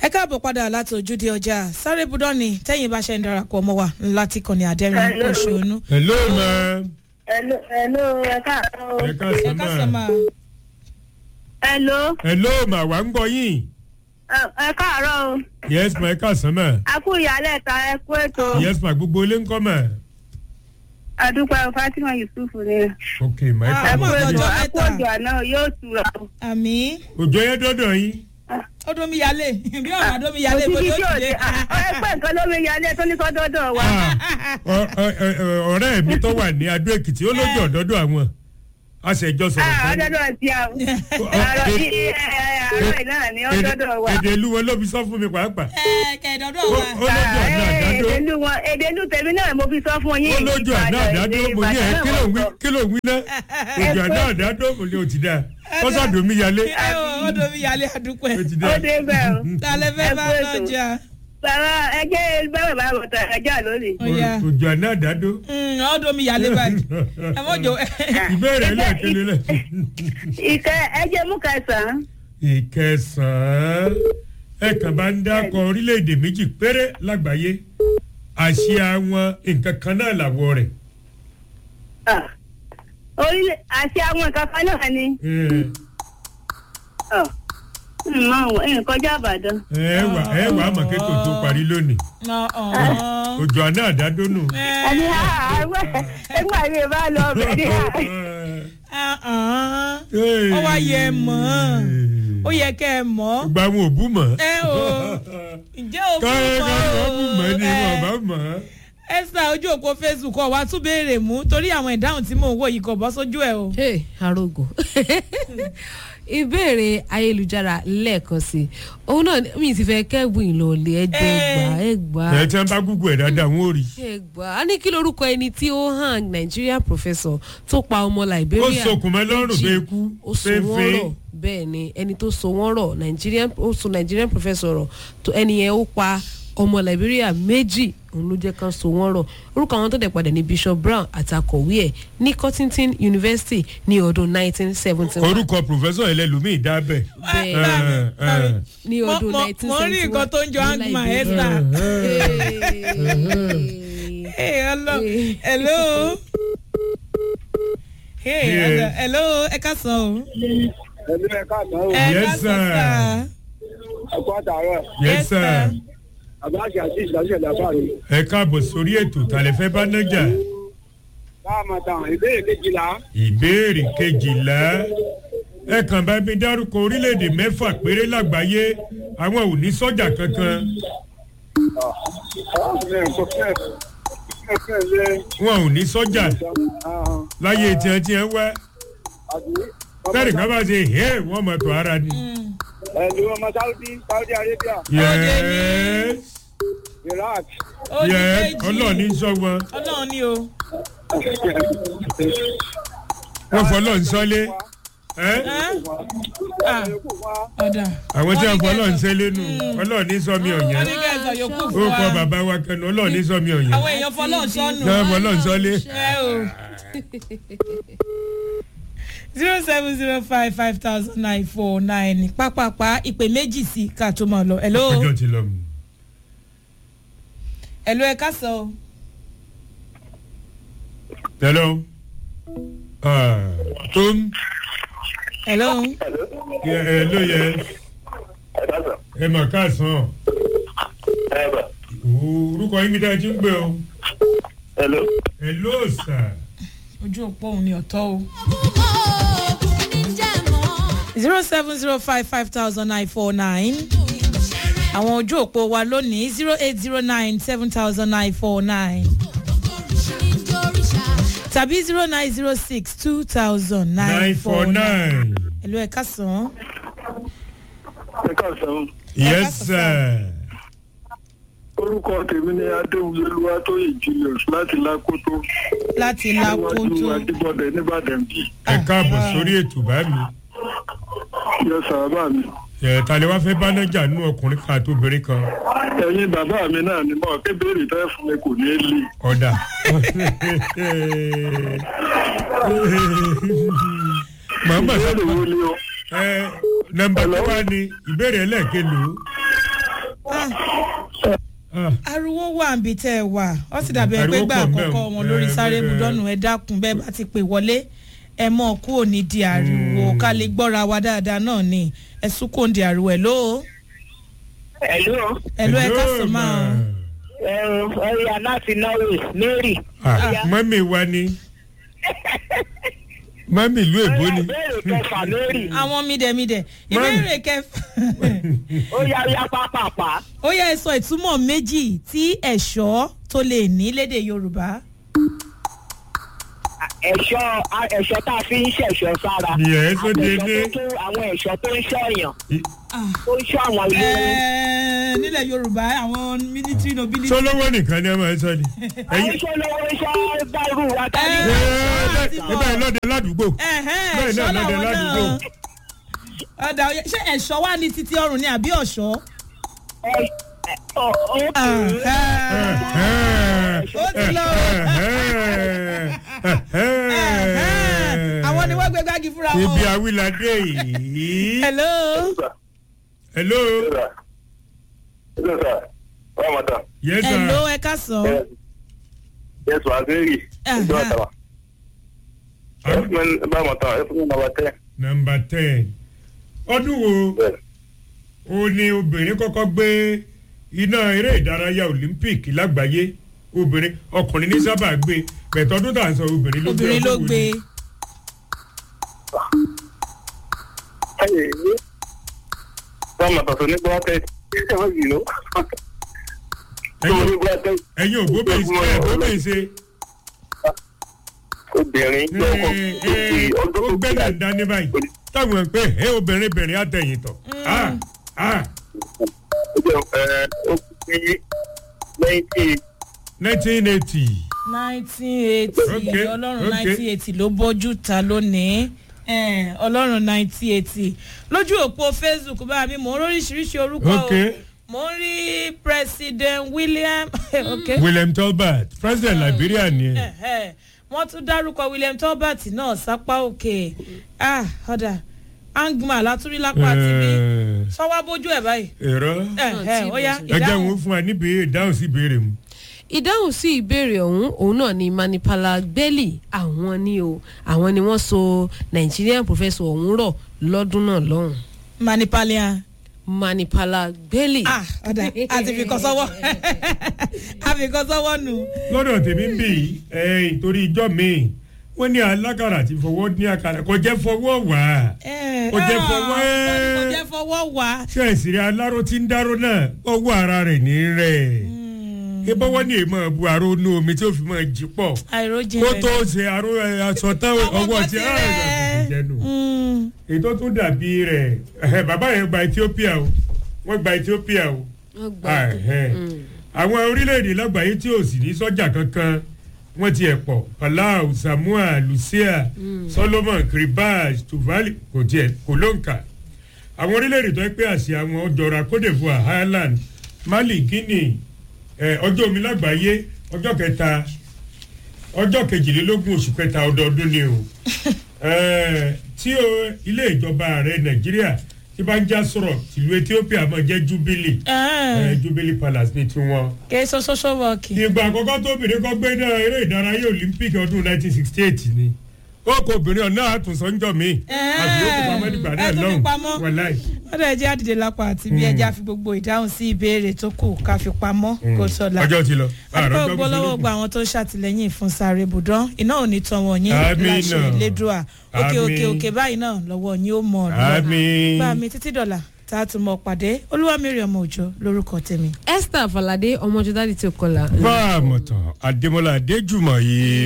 ẹ káàbọ̀ padà láti ojúde ọjà sáré budọ́ni tẹ́yìn bá ṣe ń darapọ̀ mọ́ wa láti kànnì àdẹ́rìn Hello. òṣònú. hello ma Hello, hello, ẹ káàárọ̀. ẹ ẹ káàsán ká sọ ma máa Hello, hello ma wà ń gbọ́ yín ẹ ẹ káàárọ̀ o. yes ma ẹ káàsán ma A kú ìyálẹ̀ ta ẹ kú ètò. yes ma gbogbo ilé ń kọ́ ma Adúpẹ́ Fatima Yusuf ni. ok ma ẹ Ah, Ẹ kú ọmọ káàbọ̀ ètò, ọjọ́ ẹ kú mẹ́ta. òjò àná yóò tura o. àmì òjò yẹn dọ́dọ̀ yín ó dún mi yálé bí ọ̀rọ̀ àdó mi yálé bó Òtítí ló tí ò ti dé. dé. Ẹ pẹ́ nǹkan ló mi yálé tó ní sọ́dọ̀dọ̀ wa. Ah, ọ- ọ- ọ- ọ̀rẹ́ mi tó wà ní adó èkìtì ó lójú ọ̀dọ́dọ̀ àwọn a sì ẹjọ́ sọ̀rọ̀ Ah, fún mi. Ọdọọdọ ti a. Àárọ̀ yìí ẹ, ẹ, àárọ̀ náà ni ọdọọdọ wa. èdè ìlú wọn ló fi sọ fún mi pàápàá ẹ kẹ̀dọ̀dọ̀ ó wa. ó lójú Ah, ọ̀nà ẹ, àdádó Èdè ìlú wọn, èdè ìlú tèmi náà mo fi sọ fún yín. ó lójú ọ̀nà Ìbàdàn, àdádó èdè mo ní ẹ Ìbàdàn kí ló ń wí náà kí ló ń wí náà ojú ọ̀nà àdádó mo ní o ti dáa kọ́sàdó mi yálé ẹ o ó dún mi yálé àdúpẹ́. o ti Ó dáa. dé bẹ́ẹ̀ o. tálẹ́ fẹ́ Ẹ bá kú ètò. lọ́jà. Bàbá ẹjẹ́ bẹ́ẹ̀ bá bọ̀ tà ẹjọ́ lónìí. ó yá ojú ọ̀nà àdádó Mm, ó dún mi yálé báyìí. ẹ mọ̀ jò ìbéèrè ẹlẹ́ẹ̀kẹ́lẹ́ lẹ̀. Ìkẹ́ ẹjẹ́ mú kẹsàn-án. ìkẹsàn-án ẹ kàn bá ń dákọ orílẹ̀-èdè méjì péré lágbàáyé àṣìá wọn nǹkan kan náà làwọ̀ rẹ̀. Ah. Orílẹ̀ àti àwọn nǹkan kan náà ni. Eh, Ah. Ǹmọ̀ àwọn ẹ̀yìn kọjá Ìbàdàn. ẹ wà ẹ wà á mọ̀ kí tòótọ́ parí lónìí òjò àná àdádó nù. Ẹni àárọ̀ ẹgbẹ́ àyè bá lọ ọbẹ̀ ní ó wá yẹ mọ́ ó yẹ kẹ́ ẹ mọ́ gba àwọn òbú mọ̀. ẹ o ǹjẹ́ o káyọ̀ fún káyọ̀ òbú mọ̀ ni ẹ, wọn bá mọ̀. esther ojú òpó facebook ọ wá tún béèrè mú torí àwọn ìdáhùn tí mò ń wò yìí kò bọ́ sójú ẹ o. hey arogo ìbéèrè ayélujára lẹ́ẹ̀kan sí i òun náà mi ti fẹ́ kẹ́bùn ìlọ̀lẹ̀ ẹ̀jẹ̀ gbà ẹ̀ gbà ẹ tí wọn bá gúgú ẹ dáadáa wọn ò rí. ẹ̀ gbà á ní kí lorúkọ ẹni tí ó hàn Nigerian professor tó pa ọmọ ó Liberia sokùn mọ́ lọ́rùn méjì. bẹ́ẹ̀ kú ó so wọ́n fẹ́ẹ́fẹ́. rọ̀ bẹ́ẹ̀ ni ẹni tó so wọ́n rọ̀ Nigerian ó so Nigerian professor rọ̀ tó ẹni yẹn ó pa ọmọ Liberia méjì òun ló jẹ́ kán so wọ́n rọ̀ orúkọ àwọn tó dẹ̀ padà ní Bishop Brown àtàkọ̀wé ẹ̀ ní Cottington University ní ọdún 1971 orúkọ pòfẹ́sọ̀ ẹlẹ́lùmíì dábẹ̀. bẹ́ẹ̀ Eh, eh. ní Mo- ọdún mo- 1971 mo rí nǹkan tó ń jọ ní hangman Liberia. esther. Hey. Hey, hello. Hey. hello. Hey, Yeah. hello. hello. ẹ ká sọ o. ẹ̀mí ẹ̀ káàtó o ẹ Yes, ká sọ sir. sá. ẹ̀kọ́ àtàrọ̀ yes Yes, sir. sir. àbáṣe àti ìṣàṣẹ ìdàfà mi. ẹ káàbọ̀ sórí ètò tàlẹ́ fẹ́ bá nájà. láàmú tán ìbéèrè kejìlá ìbéèrè kejìlá ẹ kàn bá mi dárúkọ orílẹ̀-èdè mẹ́fà péré lágbàáyé àwọn ò ní sọ́jà kankan wọn ò ní sọ́jà láyé tiẹ̀ tiẹ̀ wá tẹ́lẹ̀ ká bá ṣe hẹ́ wọ́n mọ̀ tó ara ni. ẹ̀lú ọmọ saudi saudi arabia yes iraq Ó ní yes méjì. ọlọ́ọ̀ni sọ wọn ọlọ́run ni o. wọ́n fọlọ́ ń sọ́lé ẹ́ Ẹ́? Ah, ẹ̀kú wa ọ̀dà. àwọn tí wọ́n Wọ́n ní fọlọ́ ń kẹ́- sẹ́lé nù ọlọ́ọ̀ni sọ mi wọ́n ọ̀yàn ní kẹ́ ẹ sọ yòókù ó fún kọ wa. bàbá wa kẹnu ọlọ́ọ̀ni sọ mi ọ̀yàn àwọn èèyàn fọlọ́ sọnù. náà fọlọ́ ń sọ́lé. ẹ o. zero seven zero five five thousand nine four nine pápápá ìpè méjì sí ká tó máa lọ. hello. ọjọ́ ti lọ mu. hello ẹ ká sọ o. hello Ah, tom hello. yẹ- hello yẹ ẹ mà káàsán orúkọ yín mi dáa ti ń gbé o hello hello sir ojú òpó òun ni ọ̀tọ̀ o. zero seven zero five five thousand nine four nine àwọn ojú òpó wa lónìí zero eight zero nine seven thousand nine four nine tàbí zero nine zero six two thousand nine nine four four nine. nine ẹ̀lú ẹ̀ka sàn. ẹ káàsán yes sir orúkọ tèmi ni adéwúlélúwà tó yè julius láti lákòótó láti níwájú lákòótó. adébọdẹ nìbàdàn bí ẹ káàbọ̀ sórí ètò bá mi yọ sàbà mi ẹ tàlẹ́ wá fẹ́ bánájà nú ọkùnrin kan àti obìnrin kan ẹ̀yin bàbá mi náà ni mo kébèrè tẹ́ fún mi kò ní í lè. ọ̀dà màmá ìbéèrè sábà wo ni o ẹ nọmba tó wá ní ìbéèrè ẹlẹ́ẹ̀kẹ́lò Ah, ariwo wà níbi tẹ́ ẹ wà ó sì dàbí ẹ pé Ariwo gbà pọ̀ àkọ́kọ́ ńbẹ̀ o. wọn lórí Eh, sáré eh, budọ́nù ẹ dákun bẹ́ẹ̀ bá ti pè wọlé ẹ mọ̀ kú òní di ariwo ká lè gbọ́ra wa dáadáa náà ni ẹ sún kò ń di ariwo ẹ̀ lóo Hello. ẹ̀ ló ẹ ká hello, sọ máa ma. Ẹ̀yà láti Norway, Mary. Ah, mọ́mì wa ni mọ́mì ìlú èbó ni Béèrè kẹfà Mary. àwọn mídẹ̀mídẹ̀ Mami. ìbéèrè kẹfà Ó yá ó yá pápápá. ó yẹ ẹ sọ ìtumọ̀ méjì tí ẹ̀ṣọ́ tó lè ní lédè yorùbá Ẹ̀ṣọ́ ẹ̀ṣọ́ tá a fi ń ṣẹ̀ṣọ́ sára. Yes, ó Àwọn dé ẹ̀ṣọ́ dé. tó tún- Àwọn ẹ̀ṣọ́ tó ń ṣọ̀yàn. I- Tó ń ṣọ́ àwọn ilé. Ẹ̀ẹ́, nílẹ̀ yorùbá àwọn military nobility. sọlọ́wọ́ nìkan ni ẹ máa ń sọ ni. Àwọn ẹ̀yin iṣẹ́ lọ́wọ́ iṣẹ́ bárù wa ká ní. Ẹ- ẹ ti ẹ mọ̀. báyìí lọ́dẹ ládùúgbò Ẹ̀hẹ́n, Bẹ́ẹ̀ náà ẹ̀ṣọ́ lọ́dẹ làwọn ládùúgbò. náà. ọ̀dà òye ṣé ẹ̀ṣọ́ wà ní títí ọrùn ni àbí ọ̀ṣọ́. Ẹ- ẹ- ọ- ó- Ẹ̀hẹ́n. Ó ti lọ. Ẹ̀hẹ́n. àwọn ni wọ́n gbé gbági fúnra wọn. ibi awilade yìí. hello. hello. yes sir. hello ẹ ká sọ. Yes, Waziri. Ìjọ àtàwà. Ẹ̀fún bá mọ̀ tán, ẹ̀fún nàbà tẹ́. number ten ọdún wo Bẹ́ẹ̀. ó ní obìnrin kọ́kọ́ gbé iná eré ìdárayá olympic lágbàáyé obìnrin ọkùnrin ní sábà gbé bẹ̀tọ̀ ọdún tá à ń sọ obìnrin ló gbé obìnrin ló ọdún wo gbé. ni? Bá mọ̀ tán tó ní gbọ́ tẹ́. Ẹ má jìnnà. Tó ní ẹ̀yin gbọ́ tẹ́. ẹ̀yin ò bóbè ṣe ẹ̀ bóbè ṣe Obìnrin ẹ̀, jẹ́ ọkọ̀ ẹ̀, ọdún ó tó gbẹ́dà gbẹ́dà. dání báyìí táwọn ẹ̀ pé ẹ̀ obìnrin bìnrin àtẹ̀yìn tọ̀ ah ah Ó jẹ́ ẹ̀ ó fi lẹ́yìn nineteen eighty nineteen eighty Okay, ọlọ́run okay. nineteen eighty ló bọ́jú ta lónìí Eh, ọlọ́run nineteen eighty lójú òpó facebook bá mi mò ń róríṣiríṣi orúkọ o Okay. mò ń rí president william okay. william talbot president liberia ni ẹ. Eh, eh. wọ́n tún dárúkọ william talbot náà sápá òkè ah ọ̀dà angma látúrí lápá àti bí Ẹ̀, sọ́wọ́ bójú ẹ̀ báyìí èrò Eh, eh, ó yá ẹ jẹ́ ìdáhùn wọn fún wa níbi ìdáhùn sí ìbéèrè mu. ìdáhùn sí ìbéèrè ọ̀hún òun náà ni manipala gbẹ́lì àwọn ni o àwọn ni wọ́n so nigerian professor ọ̀hún rọ̀ lọ́dún náà lọ́hùn manipalian manipala gbẹ́lì. ah ọ̀dà àti fìkan sọ́wọ́ àfikàn sọ́wọ́ nù. lọ́dọ̀ tèmi ń bì í ẹ̀yìn torí ijọ́ mi wọ́n ní alákàrà ti fọwọ́ ní àkàrà kò jẹ́ fọwọ́ wá Kò jẹ́ fọwọ́ ẹ́. kò jẹ́ fọwọ́ wá. ṣé ìsìrì aláró ti ń dáró náà ọwọ́ ara rẹ̀ ní rẹ̀ ebọ́wọ́ ní èèmọ̀ bu aró inú omi tí ó fi máa jí pọ̀ àìrójì kó rẹ̀. tó ṣe aró ẹ̀, aṣọ tán ọwọ́ ti rẹ̀. ààrẹ jẹnu Mm. ètò tún dàbí rẹ̀ ẹ̀hẹ̀, bàbá yẹn gba ethiopia o wọ́n gba ethiopia o wọ́n gbà Ah, ẹ̀hẹ̀. àwọn orílẹ̀-èdè lágbàáyé tí ò sì ní sọ́jà kankan wọ́n ti ẹ̀ pọ̀ palau samoa lucia solomon kiribati tuvalu kò tiẹ̀ kò ló ń kà àwọn orílẹ̀-èdè tó ń pè àṣẹ àwọn ọjọ́ra cote divoire ireland mali guinea ẹ̀, ọjọ́ omi lágbàáyé ọjọ́ kẹta ọjọ́ kejìlélógún oṣù kẹta ọdọọdún ni o Ẹ̀, tí o ilé ìjọba ààrẹ nàìjíríà tí bá ń já sọ̀rọ̀ tìlú ethiopia máa jẹ́ jubilee Ah, ẹ jubilee palace ní tiwọn. kì í sọ social work. ìgbà àkọ́kọ́ tó obìnrin kan gbé náà eré ìdárayá olympic ọdún 1968 ni ó kó obìnrin ọ̀nà àtúnṣọ́njọ́ mi àbí ó kó pamọ́ nígbà náà ẹ tó fi lọ́hùn pamọ́. wàláì. wọ́n dẹ̀ jẹ́ àdìdè lápá àti bí ẹja fi gbogbo ìdáhùn sí ìbéèrè tó kù ká fi pamọ́ kó sọ̀la. ọjọ́ ti lọ. àdúgbò àròjọ́ gbọ́ lọ́wọ́ gba àwọn tó ń ṣàtìlẹ́yìn fún sáré bùdán iná ò ní tán wọn yín Àmín láṣẹ náà. lẹ́dùá òkè òkè Àmín. òkè báyìí náà lọ́wọ́ yín ó mọ̀ ọ́ lọ. àmì. bá mi títí dọ̀là tá a tún mọ̀ pàdé olúwamírí ọmọ òjò lórúkọ tèmi. esther falade ọmọjọdá tí o kọlà. bá a mọ̀ tán adémọlá adéjùmọ̀ yìí.